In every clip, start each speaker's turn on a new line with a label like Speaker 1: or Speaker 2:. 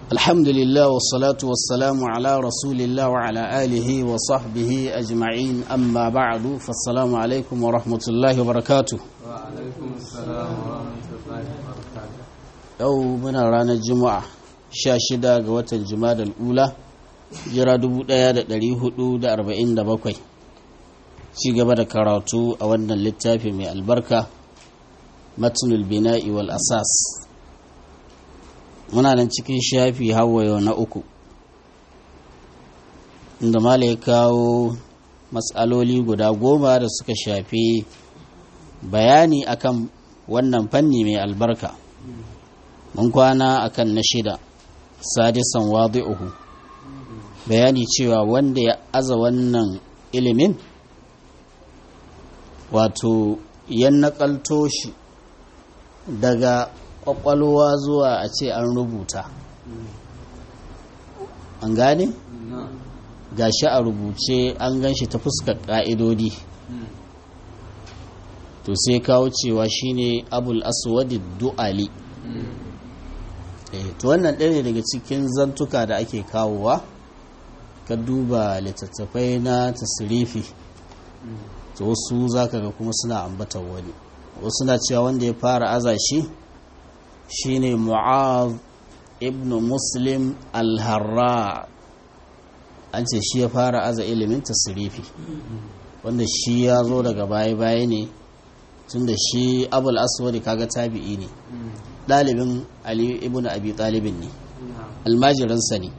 Speaker 1: الحمد لله والصلاة والسلام على رسول الله وعلى آله وصحبه أجمعين أما بعد فالسلام عليكم ورحمة الله وبركاته
Speaker 2: وعليكم السلام ورحمة الله وبركاته
Speaker 1: yau muna ranar juma'a sha shida ga watan juma'a ula jira 1447 ci gaba da karatu a wannan littafi mai albarka matnul bina'i wal asas muna nan cikin shafi hawayo na uku inda mala ya kawo matsaloli guda goma da suka shafi bayani akan wannan fanni mai albarka mun kwana akan na shida sadisan wadi'uhu bayani cewa wanda ya aza wannan ilimin wato ya nakalto shi daga kwakwalwa zuwa a ce an rubuta an gane gashi a rubuce an gan shi ta fuskar ƙa'idodi to sai kawo cewa shine abul aswadi du'ali to wannan ɗaya ne daga cikin zantuka da ake kawowa ka duba littattafai na tasirifi to wasu za ka ga kuma suna ambatan wani wasu na cewa wanda ya fara aza shi shine mu'az ibn muslim al-harra an ce shi ya fara aza ilimin tasirifi wanda shi ya zo daga baya-baya ne tun da shi abul aswadi kaga tabi'i ne ɗalibin ali ibn abi ɗalibin ne almajiransa ne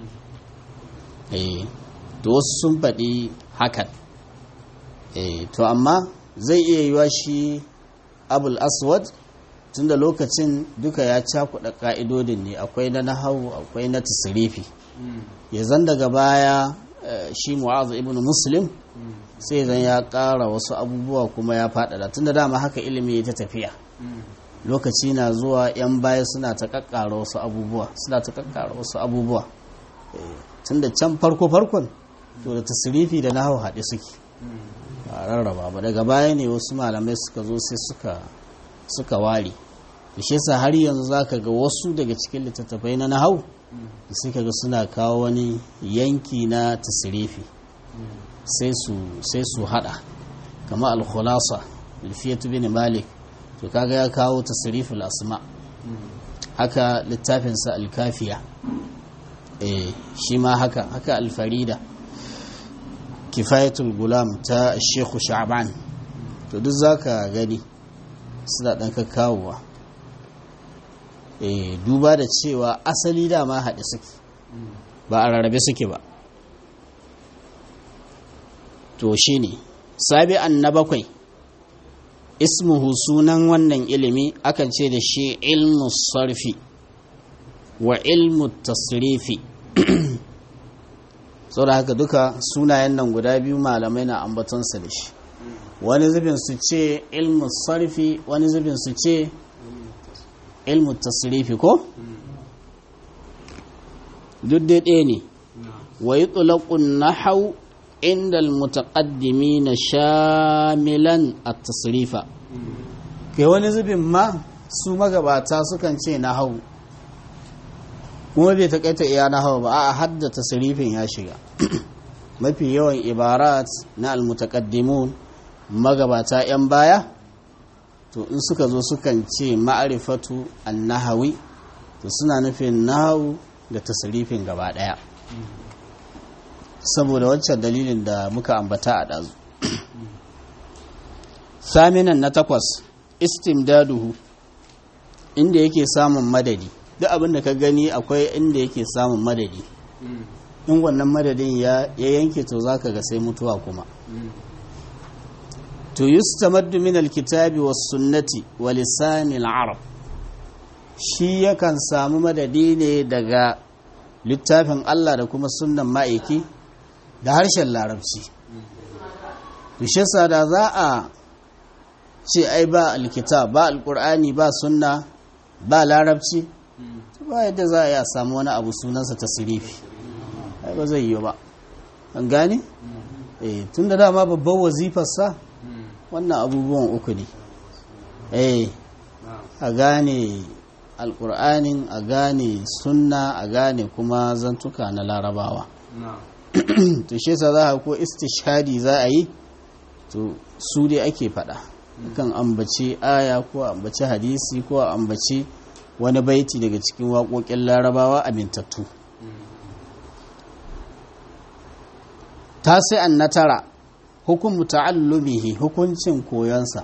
Speaker 1: to wasu sun faɗi hakan to amma zai iya yiwa shi abul aswad tun da lokacin duka ya cakuɗa ƙa'idodin ne akwai na nahawu akwai na tasirifi ya zan daga baya shi mu'azu ibn muslim sai zan ya ƙara wasu abubuwa kuma ya faɗaɗa tun da dama haka ilimi ya ta tafiya lokaci na zuwa 'yan baya suna ta kakkara wasu abubuwa suna ta kakkara wasu abubuwa tun da can farko-farkon to da tasirifi da na hau haɗe suke a rarraba ba daga baya ne wasu malamai suka zo sai suka suka ware da shi yasa har yanzu za ka ga wasu daga cikin littattafai na nahau da suka ga suna kawo wani yanki na tasirifi sai su haɗa kama al-khulasa alfiyatu bin malik to kaga ya kawo tasriful asma haka littafinsa alkafiya eh shi ma haka haka alfarida kifayatul gulam ta shekhu sha'ban to duk zaka gani suna dan kakkawowa eh duba da cewa asali dama haɗe suke ba a rarrabe suke ba to shine sabi'an na bakwai ismuhu sunan wannan ilimi akan ce da shi ilmu sarfi wa ilmu tasrifi sau da haka duka sunayen nan guda biyu malamai na ambatonsa da shi wani zubin su ce ilmu sarfi wani zubin su ce ilmu tasrifi ko? duk dai ɗaya ne wa yi tsulakun na hau inda almutaqaddimi na shamilan a tasrifa kai wani zubin ma su magabata sukan ce na hau kuma bai takaita iya na hau ba a hadda tasrifin ya shiga mafi yawan ibarat na almutaqaddimun magabata 'yan baya to in suka zo sukan ce ma'arifatu annahawi to suna nufin nahawu da tasrifin gaba daya saboda wancan dalilin da muka ambata a ɗazu saminan na takwas istimdaduhu inda yake samun madadi duk abin da ka gani akwai inda yake samun madadi in wannan madadin ya yanke to zaka ga sai mutuwa kuma to yustamaddu min alkitabi was sunnati wa lisanil arab shi yakan samu madadi ne daga littafin Allah da kuma sunnan ma'aiki da harshen larabci tushesa da za a ce ai ba alkitab ba alkur'ani ba sunna ba larabci ba yadda za a yi a samu wani abu sunansa ta sirifi ai ba zai yi ba an gane? eh tun da dama babban wazifarsa wannan abubuwan uku ne eh a gane alkur'anin a gane sunna a gane kuma zantuka na larabawa
Speaker 2: na'am
Speaker 1: to shi yasa za a ko istishhadi za a yi to su dai ake faɗa kan ambaci aya ko ambaci hadisi ko ambaci wani baiti daga cikin waƙoƙin larabawa amintattu tasi'an na tara hukumu ta'allumihi hukuncin koyonsa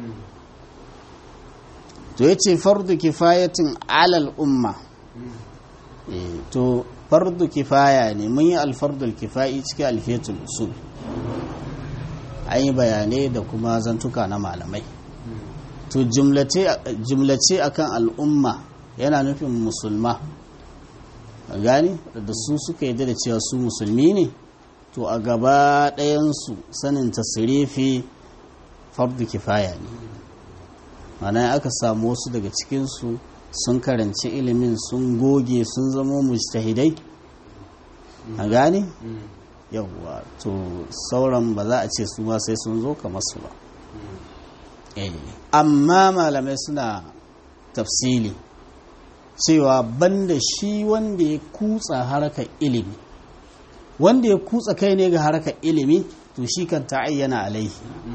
Speaker 1: to yace fardu kifayatin alal umma Eh, to fardu kifaya ne mun yi alfardul kifayi cikin alfiyatul usul an yi bayanai da kuma zantuka na malamai to jumlace akan al'umma yana nufin musulma a gani da su suka yi da cewa su musulmi ne to a gaba ɗayansu sanin tasirifi fardu kifaya ne mana aka samu wasu daga cikinsu sun karanci ilimin sun goge sun zama mujtahidai a gane yawwa to sauran ba za a ce su ma sai sun zo kamar su ba Eh, amma malamai suna tafsili cewa banda shi wanda ya kutsa harkar ilimi wanda ya kutsa kai ne ga harkar ilimi to shi kan ta'ayyana alaihi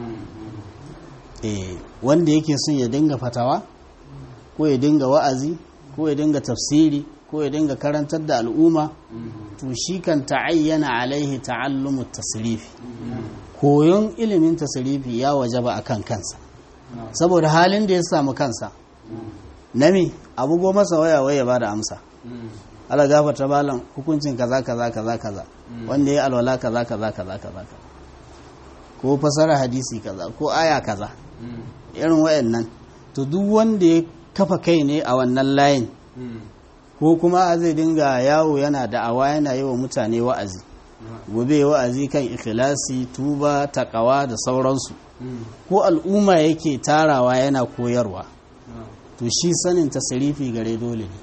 Speaker 1: eh wanda yake son ya dinga fatawa ko ya dinga wa'azi ko ya dinga tafsiri ko ya dinga karantar da al'umma to shi kan ta'ayyana alaihi ta'allumu tasrifi koyon ilimin tasrifi ya wajaba akan kansa saboda halin da ya samu kansa nami abugo masa waya waya ba da amsa ala gafarta malam hukuncin kaza kaza kaza kaza wanda ya alwala kaza kaza kaza kaza kaza ko fasara hadisi kaza ko aya kaza irin wayannan to duk wanda ya kafa kai ne a wannan layin ko kuma zai dinga yawo yana da'awa yana yi wa mutane wa'azi gobe wa'azi kan ikhlasi tuba takawa da sauransu ko al'umma yake tarawa yana koyarwa to shi sanin tasirifi gare dole ne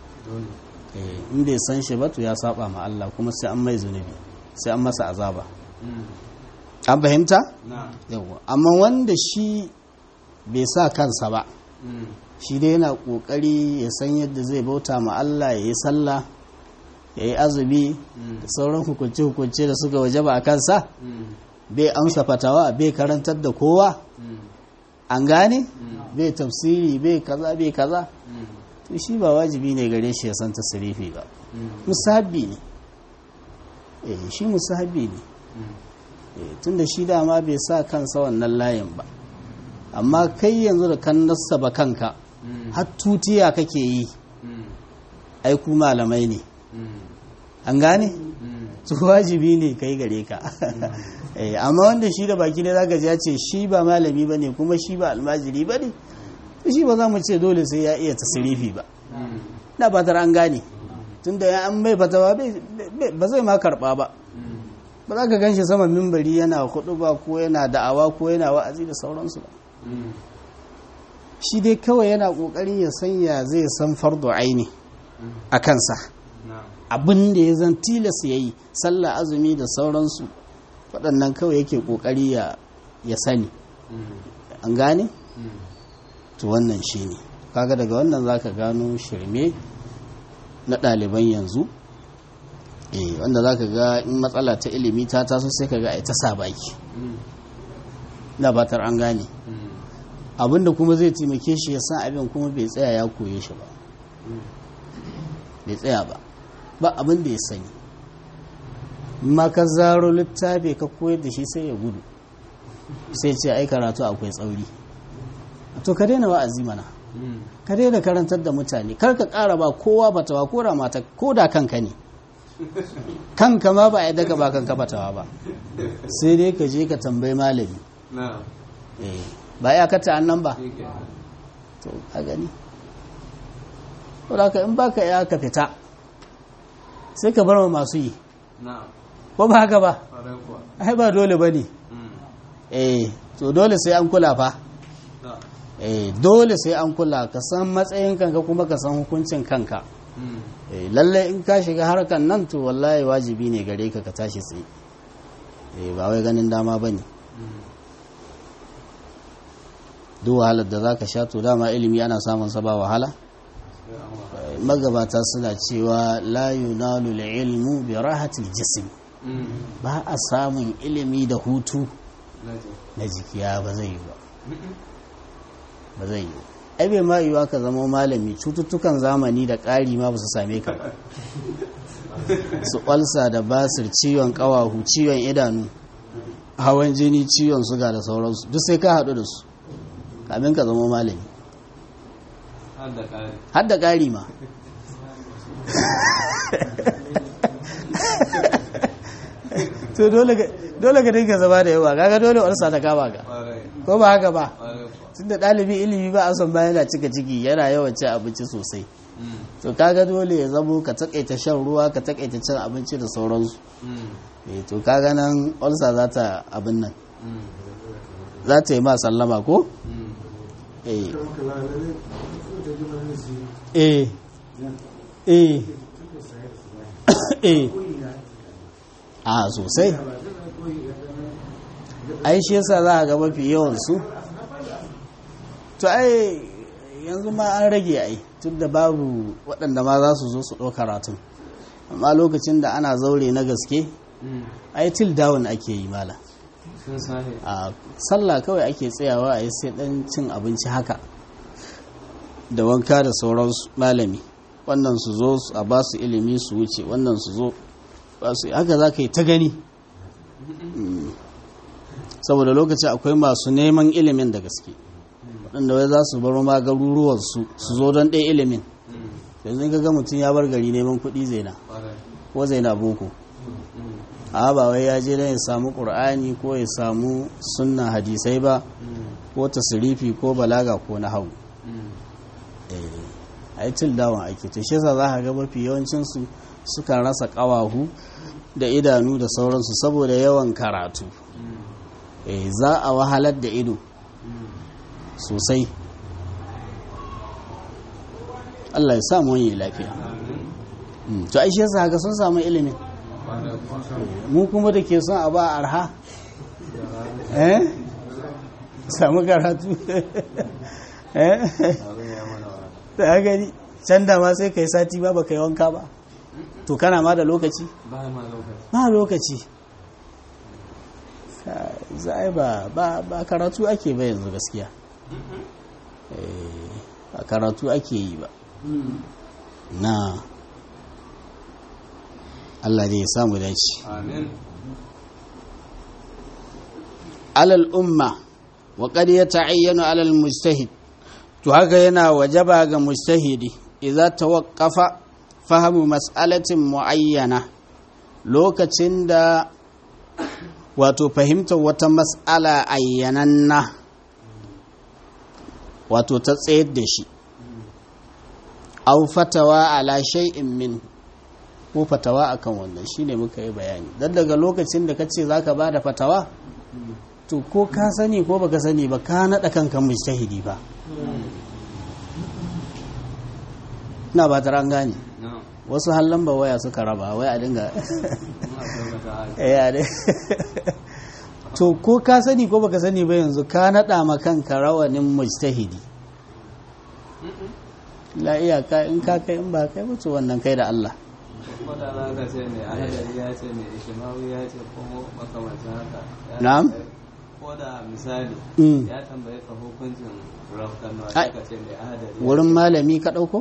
Speaker 1: Eh, in bai san shi ba to ya saba ma Allah kuma sai an mai zunubi sai an masa azaba an fahimta yawa amma wanda shi bai sa kansa ba shi dai yana kokari ya san yadda zai bauta ma Allah ya yi sallah ya yi azumi da sauran hukunce-hukunce da suka wajaba a kansa bai amsa fatawa bai karantar da kowa an gane bai tafsiri bai kaza bai kaza to shi ba wajibi ne gare shi ya san tasirifi ba musahabi ne eh shi musahabi ne Eh, tunda shi dama bai sa kansa wannan layin ba amma kai yanzu da kan nassaba kanka har tutiya kake yi ai ku malamai ne an gane su wajibi ne kai gare ka Eh, amma wanda shi da baki ne zaka ji ya ce shi ba malami ba ne kuma shi ba almajiri ba ne shi ba za mu ce dole sai ya iya tasirifi ba na fatar an gane tunda ya an mai fatawa bai- bai- ba zai ma karba ba ba za ka gan shi saman mimbari yana hudu ba ko yana da'awa ko yana wa'azi da sauransu ba shi dai kawai yana kokarin ya sanya zai san fardo aini a kansa abin da ya zan tilas ya yi sallah azumi da sauransu waɗannan kawai yake kokari ya ya sani an gane to wannan shi ne kaga daga wannan za ka gano shirme na ɗaliban yanzu eh wanda za ka ga in matsala ta ilimi ta taso sai ka ga ai ta sa baki na batar an gane abinda kuma zai taimake shi ya san abin kuma bai tsaya ya koye shi ba bai tsaya ba ba abin da ya sani in ma ka zaro littafi ka koyar da shi sai ya gudu sai ce ai karatu akwai tsauri to ka daina wa'azi mana ka daina karantar da mutane kar ka ƙara ba kowa batawa ko da mata ko da kanka ne kanka ma ba a yadda ka ba kanka batawa ba sai dai ka je ka tambayi malami eh ba ya kata annan ba to a gani to da ka in baka ya ka fita sai ka bar ma masu yi ko ba haka ba ai ba dole ba ne eh to dole sai an kula fa eh dole sai an kula ka san matsayin kanka kuma ka san hukuncin kanka eh lalle in ka shiga harkan nan to wallahi wajibi ne gare ka ka tashi tsaye eh ba wai ganin dama bane duk wahalar da zaka sha to dama ilimi ana samun sa ba wahala magabata suna cewa la yunalu ilmu bi rahatil jism ba a samun ilimi da hutu na jikiya ba zai yi ba ba zai yi ai bai ma yiwa ka zama malami cututtukan zamani da ƙari ma ba su same ka ba su ƙwalsa da basir ciwon ƙawahu ciwon idanu hawan jini ciwon suga da sauransu duk sai ka haɗu da su kamin ka zama malami har da ƙari ma to dole ka dinga zama da yawa kaga dole warsa ta kama ka ko ba haka ba tunda ɗalibi ilimi ba a son ba yana cika ciki yana yawan cin abinci sosai to kaga dole ya zamo ka takaita shan ruwa ka takaita cin abinci da sauransu eh to kaga nan ulsa za ta abin nan za ta yi ma sallama ko eh eh eh eh a sosai ai shi yasa za a ga mafi yawansu to ai yanzu ma an rage ai tun da babu waɗanda ma za su zo su ɗau karatun amma lokacin da ana zaure na gaske ai til down ake yi mala a sallah kawai ake tsayawa a yi sai ɗan cin abinci haka da wanka da sauransu malami wannan su zo a ba su ilimi su wuce wannan su zo ba su haka za ka yi ta gani saboda lokacin akwai masu neman ilimin da gaske waɗanda wai za su baro ma garuruwarsu su zo don ɗaya ilimin yanzu ka ga mutum ya bar gari neman kuɗi zaina ko zaina boko a ba wai ya je don ya samu ƙur'ani ko ya samu sunna hadisai ba ko tasirifi ko balaga ko na hau a yi til dawon ake to shi za ka ga mafi yawancinsu suka rasa ƙawahu da idanu da sauransu saboda yawan karatu za a wahalar da ido sosai Allah ya samu wani lafiya to aishe yasa haka sun samu ilimin mu kuma da ke son a ba arha eh samu karatu eh da gani can da ma sai kai sati ba baka yi wanka ba to kana ma da lokaci ba lokaci za ba ba karatu ake ba yanzu gaskiya a karatu ake yi ba na Allah zai samu dace alal umma wa qad yata'ayyanu alal mujtahid to haka yana wajaba ga mujtahidi idza tawaqqafa fahimu mas'alatin muayyana lokacin da wato fahimtar wata mas'ala ayyananna wato ta tsayar da shi au fatawa ala shay'in min ko fatawa akan wannan shine muka yi bayani dan daga lokacin da kace zaka bada fatawa to ko ka sani ko baka sani ba ka nada kanka mujtahidi ba ina ba ta gane wasu hallan ba waya suka raba wai a dinga to ko ka sani ko baka sani ba yanzu ka nada ma kanka rawanin mujtahidi la iyaka in ka kai in ba kai mutu wannan kai da Allah
Speaker 2: ko da za ka ce mai ahadari ya ce mai ishimawi ya ce ko makamancin haka
Speaker 1: na'am
Speaker 2: ko da misali
Speaker 1: Mm.
Speaker 2: ya tambaye ka hukuncin rafkanuwa
Speaker 1: Ai.
Speaker 2: sai ka ce mai ahadari ya
Speaker 1: wurin malami ka ɗauko?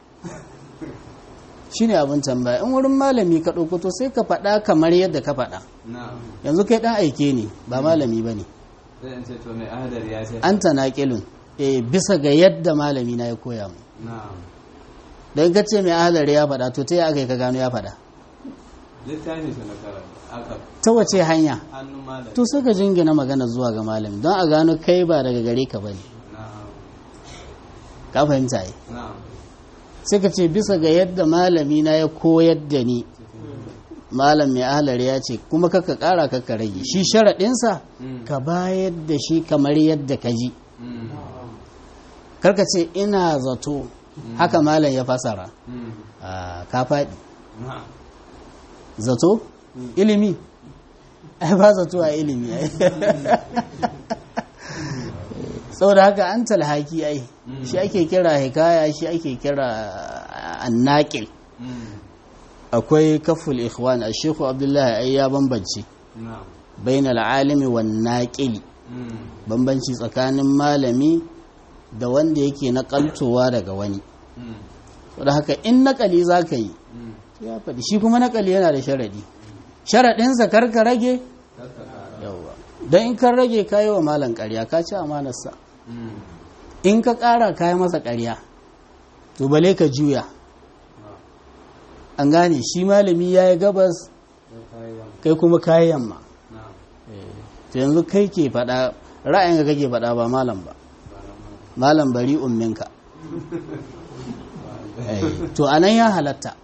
Speaker 1: shi ne abin tambaya in wurin malami ka ɗauko to sai ka faɗa kamar yadda ka faɗa
Speaker 2: na'am
Speaker 1: yanzu kai ɗan aike ne ba malami ba ne
Speaker 2: sai in ce to mai ahadari ya ce
Speaker 1: an ta naƙilun eh bisa ga yadda malami na ya koya mu
Speaker 2: na'am
Speaker 1: don ka ce mai ahalari ya faɗa to ta yi aka yi ka gano ya faɗa
Speaker 2: littafin su na karanta aka
Speaker 1: ta wace hanya
Speaker 2: hannun malami
Speaker 1: to sai ka jingina magana zuwa ga malami don a gano kai ba daga gare ka ba ne
Speaker 2: na'am
Speaker 1: ka fahimta yi
Speaker 2: na'am
Speaker 1: sai ka ce bisa ga yadda malami na ya koyar da ni malam mai ahalari ya ce kuma kaka ƙara kaka rage shi sharaɗinsa
Speaker 2: Mm.
Speaker 1: ka bayar da shi kamar yadda ka ji
Speaker 2: Mm.
Speaker 1: karka ce ina zato haka malam ya fasara
Speaker 2: Mm.
Speaker 1: Ah, ka faɗi
Speaker 2: na'am
Speaker 1: zato ilimi ai ba zato a ilimi ai saboda haka an talhaki ai shi ake kira hikaya shi ake kira annaqil akwai kaful ikhwan a shekhu abdullahi ai ya bambance bainal alimi wan naqili bambanci tsakanin malami da wanda yake nakaltowa daga wani saboda haka in nakali zaka yi ya faɗi shi kuma nakali yana da sharadi sharadinsa karka rage yawa don in kan rage kayi wa malam ƙarya ka ci amanarsa in ka ƙara kayi masa ƙarya to bale ka juya an gane shi malami ya yi gabas kai kuma kayi yamma to yanzu kai ke faɗa ra'ayin ka kake faɗa ba malam ba malam bari umminka to anan ya halatta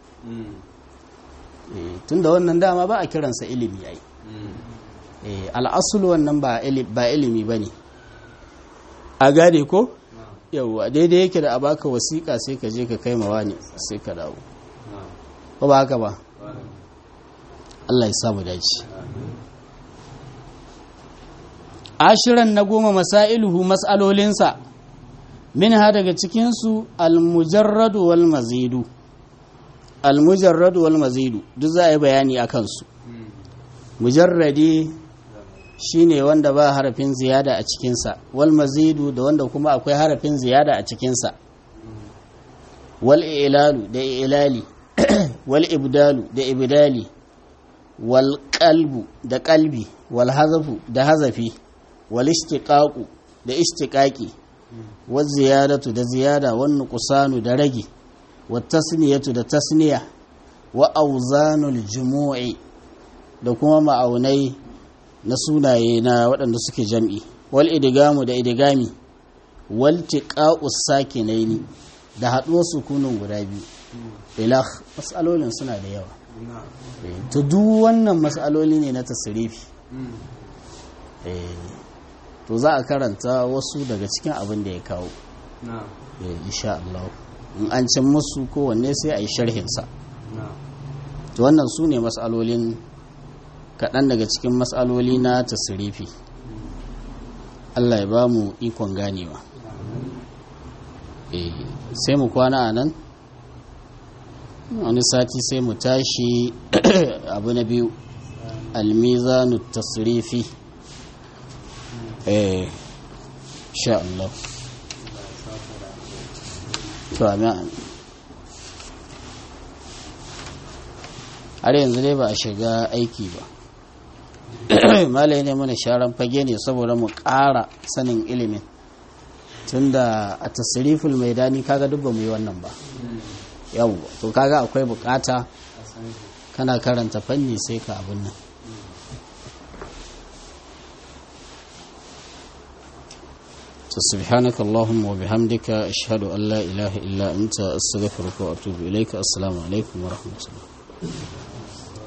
Speaker 1: tun da wannan dama ba a kiransa ilimi yayi al'asul wannan ba ilimi ba ne a gane ko yauwa daidai yake da a baka wasiƙa sai ka je ka kai mawa ne sai ka dawo ba ba haka ba Allah ya samu dace ashiran na goma masailuhu mas'alolinsa min ha daga cikinsu almujarradu wal mazidu almujarradu wal mazidu duk za a yi bayani a kansu mujarradi shine wanda ba harafin ziyada a cikinsa wal mazidu da wanda kuma akwai harafin ziyada a cikinsa wal ilalu da ilali wal ibdalu da ibdali wal qalbu da qalbi wal hazafu da hazafi wal istiqaqu da istiqaqi wal ziyadatu da ziyada wan nuqsanu da ragi wat tasniyatu da tasniya wa awzanul jumu'i da kuma ma'aunai na sunaye na waɗanda suke jam'i wal idigamu da idigami wal tiqa'us sakinaini da haɗuwar sukunin guda biyu ilah matsalolin suna da yawa to duk wannan matsaloli ne na tasirifi to za a karanta wasu daga cikin abin da ya kawo insha Allah in an cin musu kowanne sai a yi sharhinsa to wannan su ne matsalolin kaɗan daga cikin matsaloli na tasirifi Allah ya ba mu ikon ganewa sai mu kwana a nan wani sati sai mu tashi abu na biyu almizanu tasirifi eh sha Allah to amin har yanzu dai ba a shiga aiki ba malai ne mana sharan fage ne saboda mu ƙara sanin ilimin tunda a tasiriful maidani kaga duk ba mu yi wannan ba yau to kaga akwai bukata kana karanta fanni sai ka abin nan سبحانك اللهم وبحمدك أشهد أن لا إله إلا أنت أستغفرك وأتوب إليك السلام عليكم ورحمة الله